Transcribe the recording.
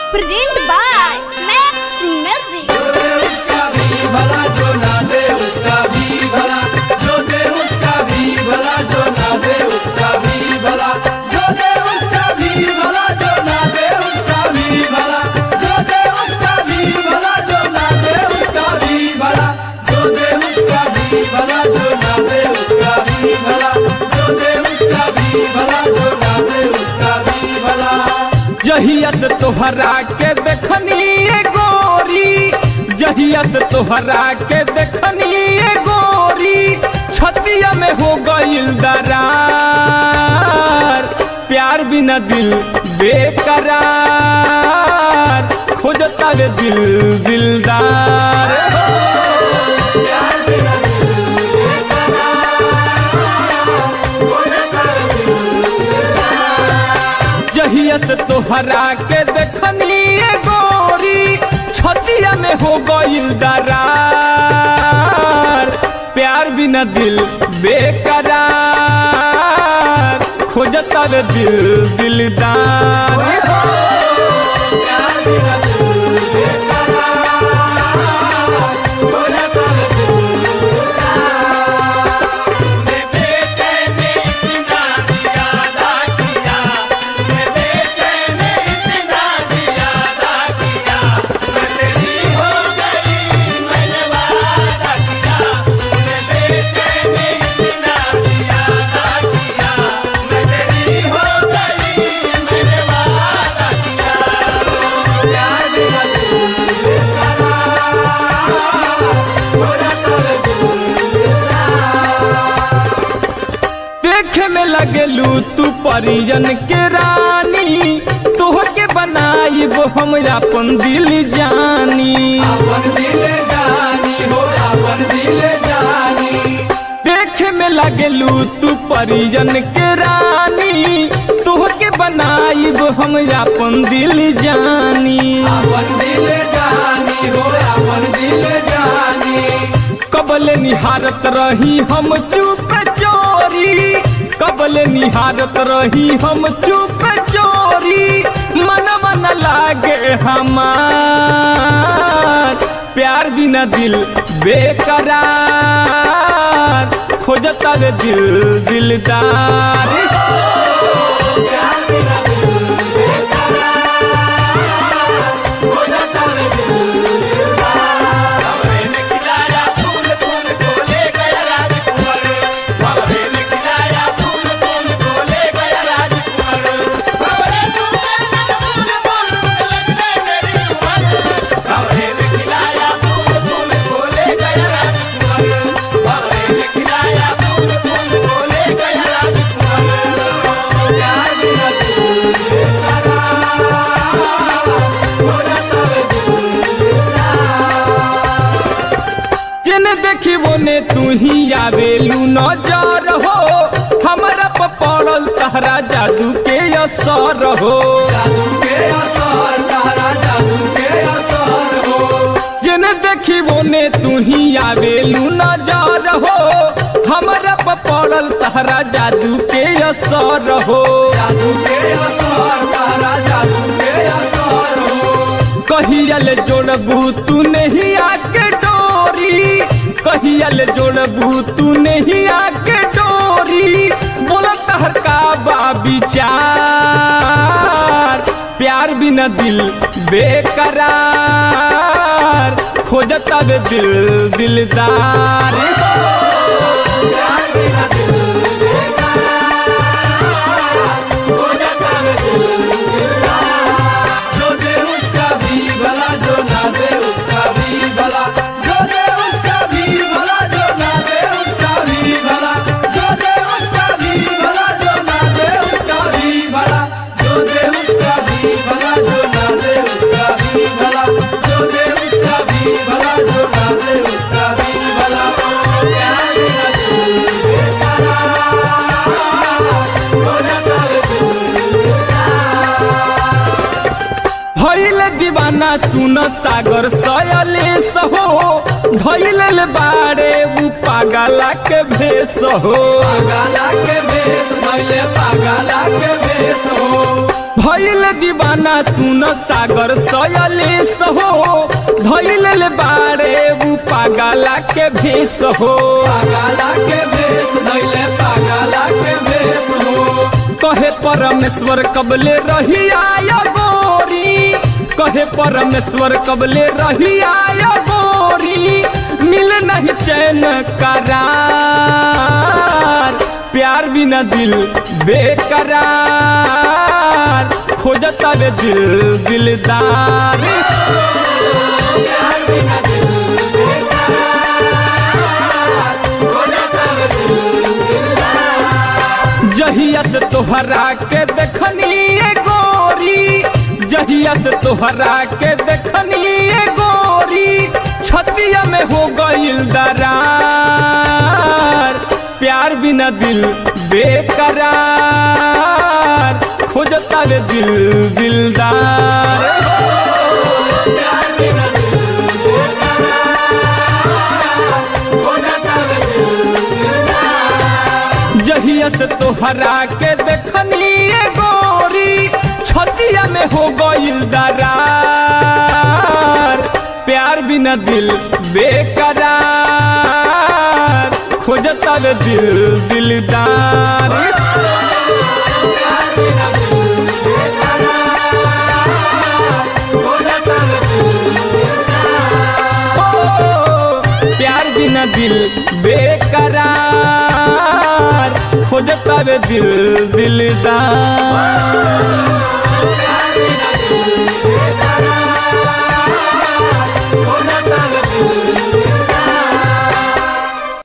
Presented by Max Music. जो दे उसका भी भला जो ना दे उसका भी भला जो दे उसका भी भला जो ना दे उसका भी भला जो दे उसका भी भला जो ना दे उसका भी भला जो दे उसका भी भला जो ना दे उसका भी भला जो दे उसका भी भला जो ना दे उसका भी भला जो दे उसका भी भला जो ना दे उसका भी भला जहिया से तोहरा के देखनी ए गोरी जहिया से तोहरा के देखनी ए गोरी छतिया में हो गईल दरार प्यार बिना दिल बेकरार खोजता वे दिल दिलदार जहिया से तोहरा के देखनी ए गोरी छतिया में हो गईल दरार प्यार बिना दिल बेकरार खोजता वे दिल दिलदार देखे में लगेलू तू परिजन के रानी तोहर के बनाई वो हम अपन दिल जानी अपन दिल जानी हो अपन दिल जानी देखे में लगेलू तू परिजन के रानी तोहर के बनाई वो हम अपन दिल जानी अपन दिल जानी हो अपन दिल जानी कबल निहारत रही हम चुप चोरी कबल निहारत रही हम चुप चोरी मन मन लागे हमार प्यार बिना दिल बेकरार खोजता वे दिल दिलदार जिन देखी वो ने तू ही आवेलू नजर हो हमारा पर पड़ल तहरा जादू के असर हो जादू के असर तारा जादू के असर हो जिन देखी वो ने तू ही आवेलू नजर हो हमारा पर पड़ल तहरा जादू के असर हो जादू के असर तारा जादू के असर हो कहियल जोड़बू तू नहीं आके डोरी कहियल जोड़बू तू नहीं आके डोरी बोला तहर का बा विचार प्यार बिना दिल बेकरार खोजता वे दिल दिलदार जो दे उसका भी भला जो ना दे उसका भी भला जो दे उसका भी भला जो ना दे उसका भी भला जो दे उसका भी भला जो ना दे उसका भी भला जो दे उसका भी भला जो ना दे उसका भी भला जो दे उसका भी भला जो ना दे उसका भी भला प्यार बिना दिल भइल दीवाना सुन सागर सयले सहो धइल बारे उ पागला के भेष हो पागला के भेष धैले पागला के भेष हो भइल दीवाना सुन सागर सयले सहो धइल बारे उ पागला के भेष हो पागला के भेष धैले पागला के भेष हो कहे परमेश्वर कबले रही आय गोरी कहे परमेश्वर कबले रही आय गोरी मिल नहीं चैन करार प्यार बिना दिल बेकरार खोजता वे दिल दिलदार प्यार बिना दिल बेकरार हो जाता वे दिल दिलदार। जहिया से तोहरा के देखनी ए गोरी जहिया से तोहरा के देखनी ए गोरी छतिया में हो गईल दरार प्यार बिना दिल बेकरार खोजता वे दिल दिलदार प्यार बिना दिल बेकरार हो जाता वे दिल दिलदार। जहिया से तोहरा के देखनी ए गोरी छतिया में हो गईल दरार प्यार बिना दिल बेकरार खोजता वे दिल दिलदार प्यार बिना दिल बेकरार हो जाता वे दिल दिलदार। ओ, प्यार बिना दिल बेकरार खोजता वे दिल दिलदार प्यार बिना दिल